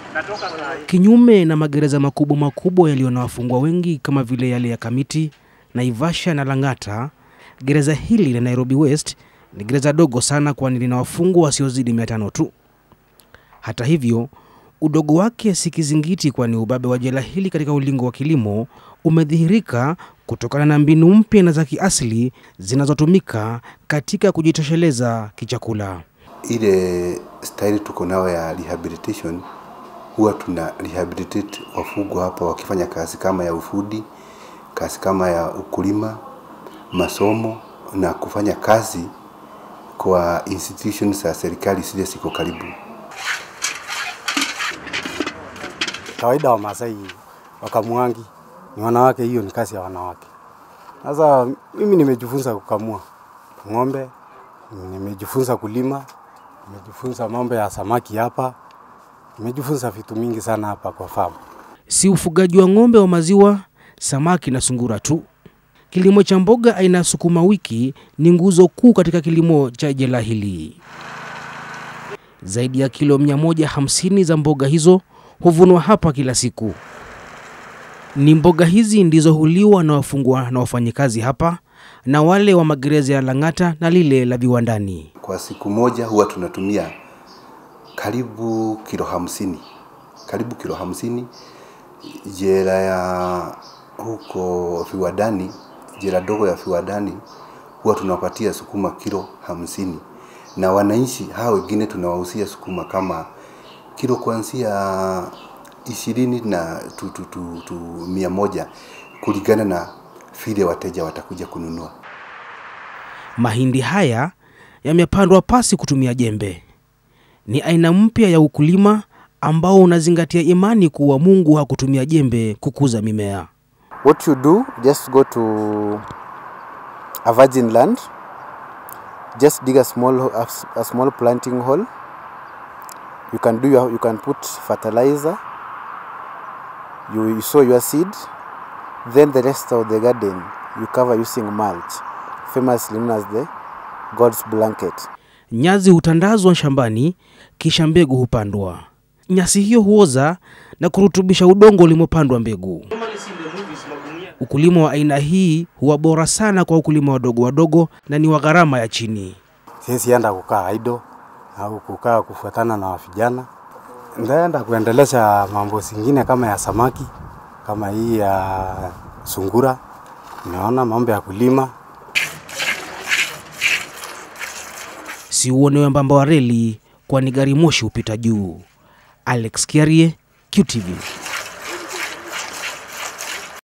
Kinyume na magereza makubwa makubwa yaliyo na wafungwa wengi kama vile yale ya Kamiti, Naivasha na Lang'ata, gereza hili la Nairobi West ni gereza dogo sana, kwani lina wafungwa wasiozidi mia tano tu. Hata hivyo, udogo wake si kizingiti, kwani ubabe wa jela hili katika ulingo wa kilimo umedhihirika kutokana na mbinu mpya na za kiasili zinazotumika katika kujitosheleza kichakula. Ile staili tuko nayo ya rehabilitation, huwa tuna rehabilitate wafungwa hapa wakifanya kazi kama ya ufundi, kazi kama ya ukulima, masomo na kufanya kazi kwa institutions za serikali zile ziko karibu. Kawaida wa Masai wakamwangi ni wanawake, hiyo ni kazi ya wanawake. Sasa mimi nimejifunza kukamua ng'ombe, nimejifunza kulima, nimejifunza mambo ya samaki hapa, nimejifunza vitu mingi sana hapa kwa famu. Si ufugaji wa ng'ombe wa maziwa, samaki na sungura tu. Kilimo cha mboga aina ya sukuma wiki ni nguzo kuu katika kilimo cha jela hili. Zaidi ya kilo 150 za mboga hizo huvunwa hapa kila siku. Ni mboga hizi ndizo huliwa na wafungwa na wafanyikazi hapa na wale wa magereza ya Lang'ata na lile la viwandani. Kwa siku moja huwa tunatumia karibu kilo hamsini, karibu kilo hamsini. Jela ya huko viwandani, jela dogo ya viwandani huwa tunawapatia sukuma kilo hamsini, na wananchi hao wengine tunawahusia sukuma kama kilo kuanzia ishirini na tu, tu, tu, tu mia moja kulingana na vile wateja watakuja kununua. Mahindi haya yamepandwa pasi kutumia jembe. Ni aina mpya ya ukulima ambao unazingatia imani kuwa Mungu hakutumia jembe kukuza mimea. What you do, just go to a virgin land, just dig a small, a small planting hole. You can do your, you can put fertilizer, you, you sow your seed, then the rest of the garden you cover using mulch, famously known as the God's blanket. Nyazi hutandazwa shambani, kisha mbegu hupandwa. Nyasi hiyo huoza na kurutubisha udongo ulimopandwa mbegu. Ukulima wa aina hii huwa bora sana kwa ukulima wadogo wadogo na ni wa gharama ya chini. Siwezi enda kukaa idle au kukaa kufuatana na vijana. Ndaenda kuendelesha mambo zingine kama ya samaki, kama hii ya sungura, naona mambo ya kulima. Si uone wembamba wa reli, kwani gari moshi hupita juu. Alex Kiarie, QTV.